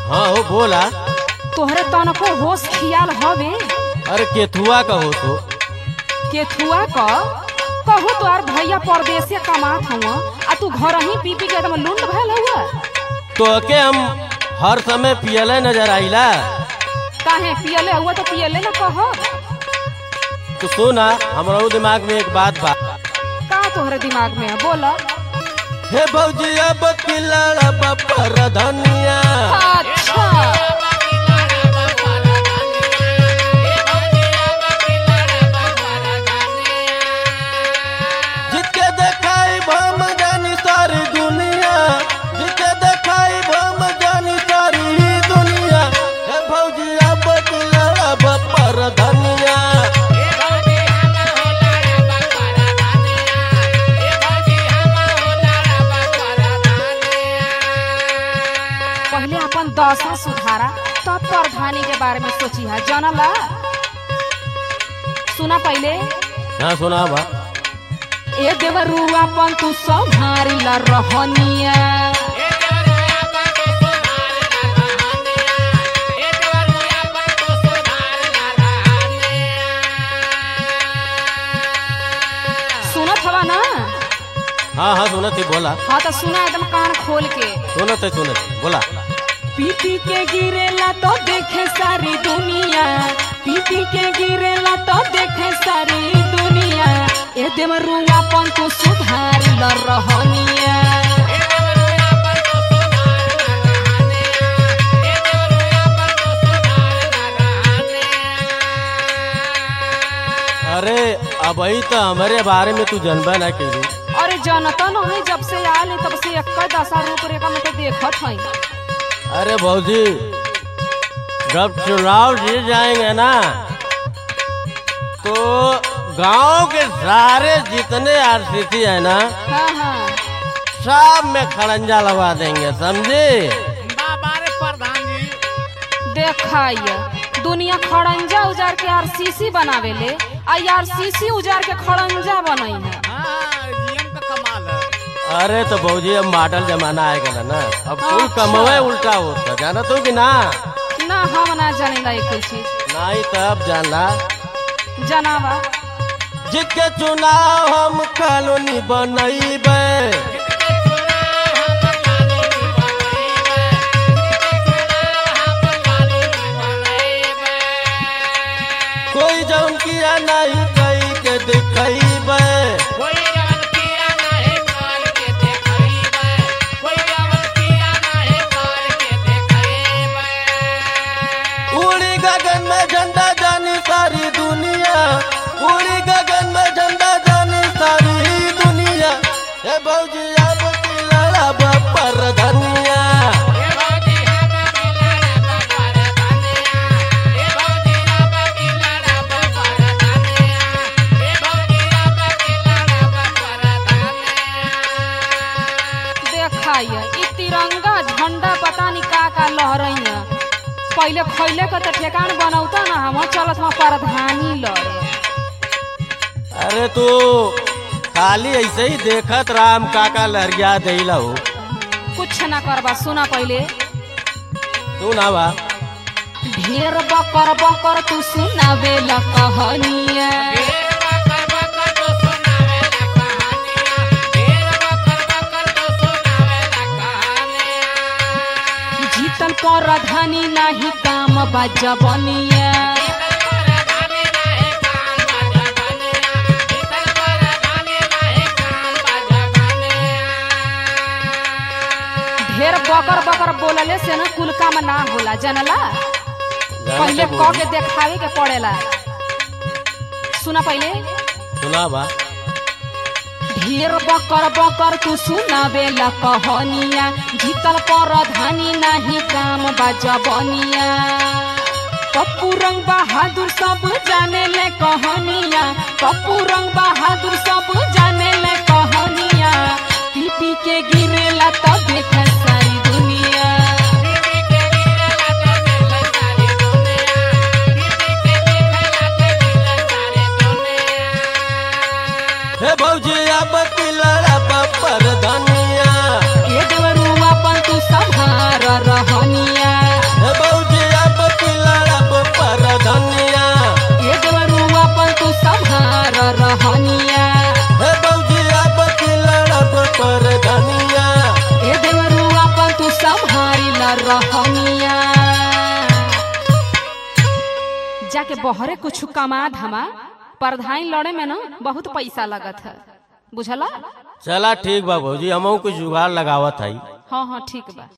हाँ हो बोला तोहरे तनको होश खियाल हवे अरे केथुआ का हो तो केथुआ क कहू तोहार भैया परदेसे कमात हुआ आ तू घर ही पी पी के एकदम लुंड भयल हुआ तो के हम हर समय पियले नजर आइला काहे पियले हुआ तो पियले न कह तो सुना हमारा दिमाग में एक बात बा का तोहरे दिमाग में है बोला हे भौजी अब किलड़ा पर धनिया अच्छा जिसके देखाई भम जानी सारी दुनिया जिसके देखाई भम जानी सारी दुनिया हे भौजी अब किलड़ा पर धनिया पहले अपन दशा सुधारा तब प्रधानी के बारे में सोची है जानला सुना पहले हाँ सुना बा ए देवरुआ अपन तू संभारी ला रहनिया सुनत हवा ना हाँ हाँ सुनत ही बोला हाँ तो सुना एकदम कान खोल के सुनत है सुनत है, बोला पीपी के गिरेला तो देखे सारी दुनिया पीपी के गिरेला तो देखे सारी दुनिया ए देवरुआ अपन तू सुधारी ला रहनिया अरे अब ही तो हमारे बारे में तू जनबा ना करी अरे जनता न है जब से आयल है, तब से एक दशा रूप रेखा में तो देखत है अरे भौजी जब चुनाव जीत जाएंगे ना तो गांव के सारे जितने आरसीसी है ना हाँ हाँ सब में खड़ंजा लगा देंगे समझे बाबारे प्रधान जी देखाइए दुनिया खड़ंजा उजार के आरसीसी बनावेले आ आरसीसी उजार के खड़ंजा बनई है हाँ जीएम का कमाल है अरे तो भौजी अब मॉडल जमाना आएगा ना अब कुल अच्छा। कमवे उल्टा होता जाना तो कि ना ना हम ना जानेला एक चीज नहीं तब जानला जनावा जिसके चुनाव हम कॉलोनी बनैबे कोई जौन किया नहीं कई के दिखैबे कोई अवन किया नहीं कर के देखइबे कोई अवन किया नहीं कर के देखइबे उड़ी गगन में झंडा जानी सारी दुनिया उड़ी गगन में झंडा जानी सारी दुनिया हे भौजी अब की लड़ब पर धनिया ए भौजी हम बिलड़ा बाबर धनिया ए भौजी हम बिलड़ा बाबर धनिया ए भौजी हम बिलड़ा बाबर धनिया देखाइए ई तिरंगा झंडा पता नहीं का का लहरई है पहले खैले के तो ठेकान बनौता ना हम चलत हम प्रधानी लड़े अरे तू खाली ऐसे ही देखत राम काका लहरिया दिला हो कुछ ना करबा सुना पहले तू ना बा ढेर बकर बकर तू सुनावे ला कहानिया ढेर बकर बकर तो सुनावे ला कहानियां ढेर बकर बकर तो सुनावे ला कहानियां जीतल प्रधानी नाही काम बजबनिया शीतल परधानी रहे काम बाजा बनिया शीतल परधानी रहे काम बाजा बनिया ढेर बकर बकर बोलले से ना कुल काम ना होला जनला जाने पहले के क बोली। के देखावे के पड़ेला सुना पहले सुना बा ढेर बकर बकर तू सुनावे ला कहानिया जीतल प्रधानी नाही काम बजबनिया पप्पू रंग बहादुर सब जाने ले कहानिया पप्पू रंग बहादुर सब जाने ले कहानिया पी पी के गिरेला तब देख सारी दुनिया बीबी के गिरला तो दिल सारी दुनिया बीबी के दिखला तो दिल सारी दुनिया हे भौजी अब की लड़ब पर धनिया ये देवरुआ पर तू संभार रहनिया रहनिया जाके बहरे कुछ कमा धमा परधाई लड़े में ना बहुत पैसा लगत है बुझला चला ठीक बा भौजी हमहू कुछ जुगाड़ लगावत हई हाँ हाँ ठीक बा